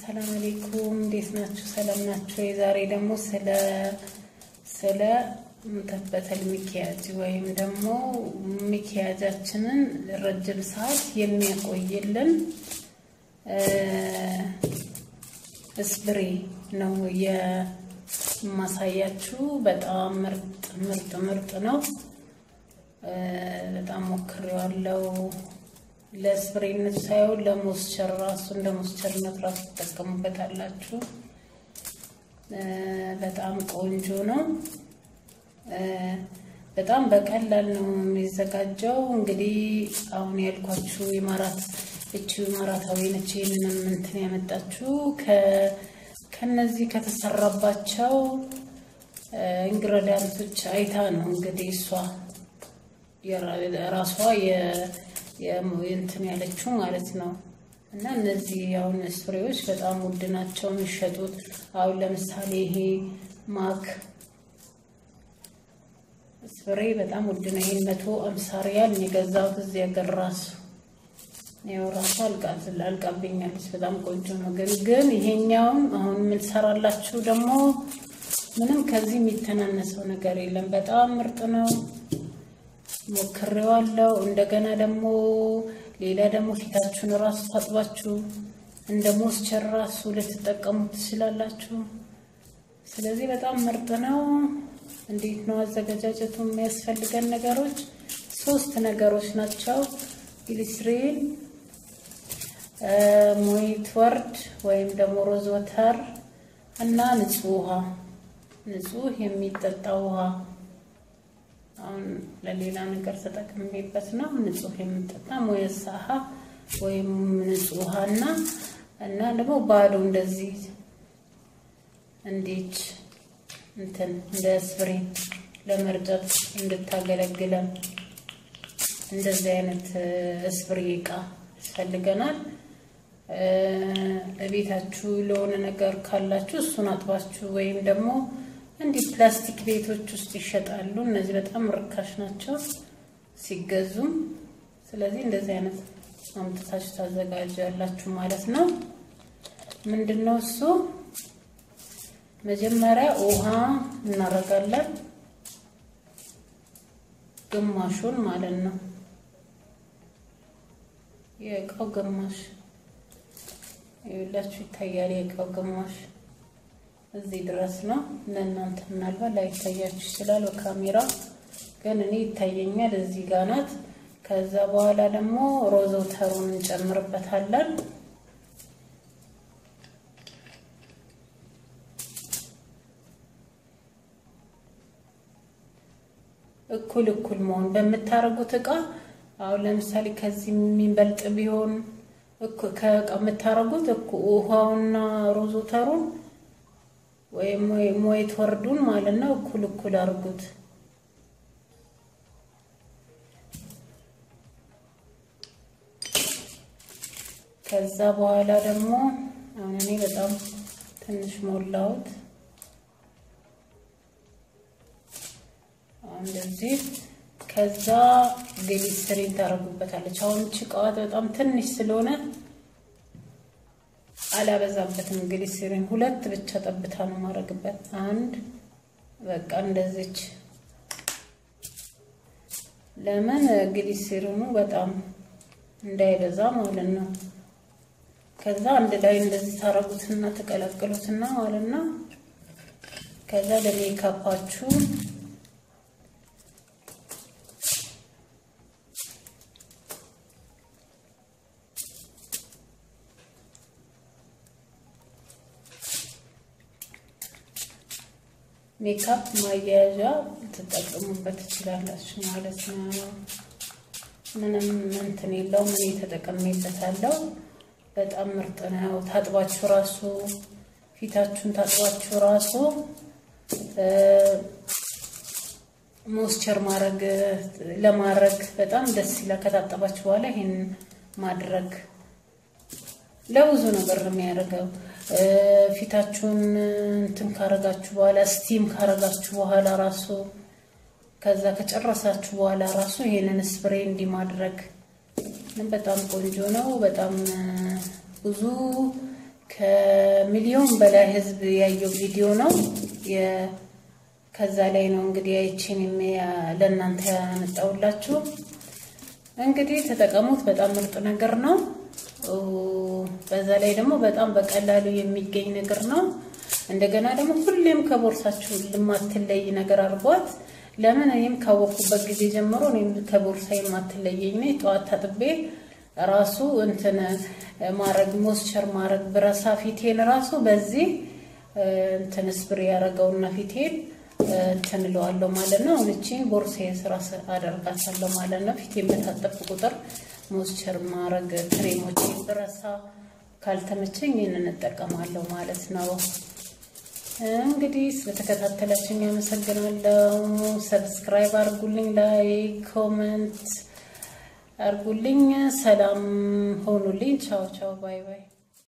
ሰላም አለይኩም እንዴት ናችሁ? ሰላም ናችሁ? የዛሬ ደግሞ ስለ ስለ ሙተበተል ሚኪያጅ ወይም ደግሞ ሚኪያጃችንን ረጅም ሰዓት የሚያቆይልን ስፕሬ ነው የማሳያችሁ። በጣም ምርጥ ምርጥ ምርጥ ነው። በጣም ሞክሬዋለሁ። ለስፕሬነት ሳይሆን ለሞስቸር ራሱ እንደ ሞስቸርነት ራሱ ትጠቀሙበታላችሁ። በጣም ቆንጆ ነው። በጣም በቀላል ነው የሚዘጋጀው። እንግዲህ አሁን ያልኳችሁ ኢማራት እቺ ኢማራታዊ ነች። ይህንንም እንትን ያመጣችሁ ከነዚህ ከተሰራባቸው ኢንግሬዲያንቶች አይታ ነው እንግዲህ እሷ ራሷ እንትን ያለችው ማለት ነው። እና እነዚህ አሁን ስፕሬዎች በጣም ውድ ናቸው የሚሸጡት። አሁን ለምሳሌ ይሄ ማክ ስፕሬ በጣም ውድ ነው። ይሄን መቶ አምሳ ሪያል የገዛሁት እዚህ ሀገር ራሱ ያው ራሱ አልቃብኛለች። በጣም ቆንጆ ነው። ግን ግን ይሄኛውም አሁን የምንሰራላችሁ ደግሞ ምንም ከዚህ የሚተናነሰው ነገር የለም። በጣም ምርጥ ነው። ሞክሬዋለሁ። እንደገና ደግሞ ሌላ ደግሞ ፊታችሁን ራሱ ታጥባችሁ እንደ ሞስቸር ራሱ ልትጠቀሙ ትችላላችሁ። ስለዚህ በጣም ምርጥ ነው። እንዴት ነው አዘገጃጀቱ? የሚያስፈልገን ነገሮች ሶስት ነገሮች ናቸው። ግሊስሪን፣ ሞይት ወርድ ወይም ደግሞ ሮዝ ወተር እና ንጹህ ውሃ፣ ንጹህ የሚጠጣ ውሃ አሁን ለሌላ ነገር ተጠቅሜበት ነው። ንጹህ የምጠጣ ሞየሳሃ ወይም ንጹህ ውሃና እና ደግሞ ባዶ እንደዚህ እንዴት እንትን እንደ ስፕሬ ለመርጨት እንድታገለግለን እንደዚህ አይነት ስፕሬ እቃ ያስፈልገናል። ቤታችሁ ለሆነ ነገር ካላችሁ እሱን አጥባችሁ ወይም ደግሞ እንዲህ ፕላስቲክ ቤቶች ውስጥ ይሸጣሉ። እነዚህ በጣም ርካሽ ናቸው ሲገዙም። ስለዚህ እንደዚህ አይነት አምጥታችሁ ታዘጋጃላችሁ ማለት ነው። ምንድን ነው እሱ? መጀመሪያ ውሃ እናደርጋለን፣ ግማሹን ማለት ነው። የእቃው ግማሽ ይኸውላችሁ ይታያል። የእቃው ግማሽ እዚህ ድረስ ነው። ለእናንተ ምናልባት ላይታያችሁ ይችላል በካሜራ ግን እኔ ይታየኛል። እዚህ ጋር ናት። ከዛ በኋላ ደግሞ ሮዝ ወተሩን እንጨምርበታለን። እኩል እኩል መሆን በምታረጉት እቃ አሁን ለምሳሌ ከዚህ የሚበልጥ ቢሆን ከእቃ የምታረጉት ውሃውና ሮዝ ወተሩን ወይም ሞይት ወርዱን ማለት ነው። እኩል እኩል አድርጉት። ከዛ በኋላ ደግሞ አሁን እኔ በጣም ትንሽ ሞላሁት። እንደዚህ ከዛ ግሊሰሪን ታደርጉበታለች። አሁን ጭቃዋት በጣም ትንሽ ስለሆነ አላበዛበትም። ግሊሰሪን ሁለት ብቻ ጠብታ ነው ማድረግበት። አንድ በቃ እንደዚች። ለምን ግሊሰሪኑ በጣም እንዳይበዛ ማለት ነው። ከዛ አንድ ላይ እንደዚህ ታረጉትና ተቀላቅሉትና ማለት ነው። ከዛ ለሜካፓችሁ ሜካፕ ማያያዣ ትጠቀሙበት ትችላላችሁ ማለት ነው። ምንም እንትን የለውም። እኔ ተጠቀሜበታለሁ። በጣም ምርጥ ነው። ታጥባችሁ ራሱ ፊታችሁን ታጥባችሁ ራሱ ሞስቸር ማድረግ ለማድረግ በጣም ደስ ይላል። ከታጠባችሁ በኋላ ይሄን ማድረግ ለብዙ ነገር ነው የሚያደርገው። ፊታችሁን እንትን ካረጋችሁ በኋላ ስቲም ካረጋችሁ በኋላ ራሱ ከዛ ከጨረሳችሁ በኋላ ራሱ ይሄንን ስፕሬ እንዲህ ማድረግ በጣም ቆንጆ ነው። በጣም ብዙ ከሚሊዮን በላይ ህዝብ ያየው ቪዲዮ ነው። ከዛ ላይ ነው እንግዲህ አይቺን ለእናንተ ያመጣውላችሁ። እንግዲህ ተጠቀሙት። በጣም ምርጥ ነገር ነው። በዛ ላይ ደግሞ በጣም በቀላሉ የሚገኝ ነገር ነው። እንደገና ደግሞ ሁሌም ከቦርሳችሁ የማትለይ ነገር አድርጓት። ለምን እኔም ካወቅኩበት ጊዜ ጀምሮ እኔም ከቦርሳ የማትለየኝ ነኝ። ጠዋት ታጥቤ ራሱ እንትን ማረግ ሞስቸር ማረግ ብረሳ ፊቴን ራሱ በዚህ እንትን ስፕሬ ያደረገውና ፊቴን እንትን እለዋለሁ ማለት ነው። እቺን ቦርሳዬ ስራ አደርጋታለሁ ማለት ነው። ፊቴን በታጠብኩ ቁጥር ሞስቸር ማረግ ክሬሞች ብረሳ ካልተመቸኝ ይህንን እጠቀማለሁ ማለት ነው። እንግዲህ ስለተከታተላችሁኝ ያመሰግናለሁ። ሰብስክራይብ አርጉልኝ፣ ላይክ ኮመንት አርጉልኝ። ሰላም ሆኑልኝ። ቻው ቻው፣ ባይ ባይ።